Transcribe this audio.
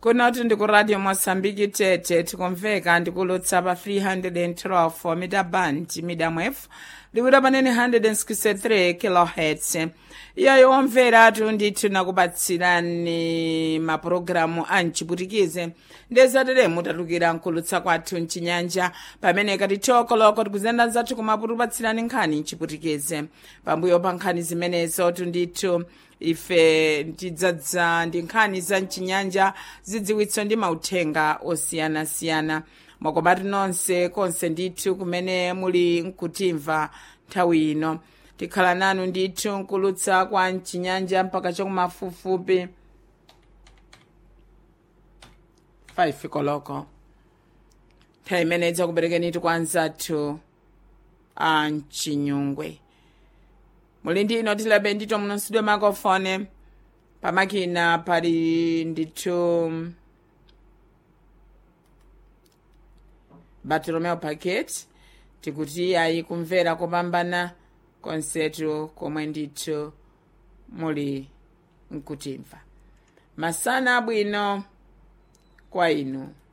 kunoti ndi ku radio mosambiki tete tikumveka ndikulutsa pa 312 mita band medium wave liwira panene 163 kilohertz iyayo omveratu ndithu nakupatsirani mapulogalamu a mchiputikize ndezatele mutatukira nkulutsa kwathu mchinyanja pamene kati chokoloko tikuzenda zathu kumaputupatsirani nkhani mchiputikize pambuyo pa nkhani zimenezo ndithu ife tidzadza ndi nkhani za mchinyanja zidziwitso ndi mauthenga osiyanasiyana mwakomatu nonse konse ndithu kumene muli nkutimva nthawi ino tikhala nanu ndithu nkulutsa kwa mchinyanja mpaka chakumafupifupi 5 koloko nthawi imene idzakuperekenitu kwa anzathu a mchinyungwe muli ndino tilabe ndito munonsidwe makofone pamakina pali ndithu bartolomeo packet tikuti ayi kumvera kopambana konsetu komwe ndithu muli nkutimva masana abwino kwa inu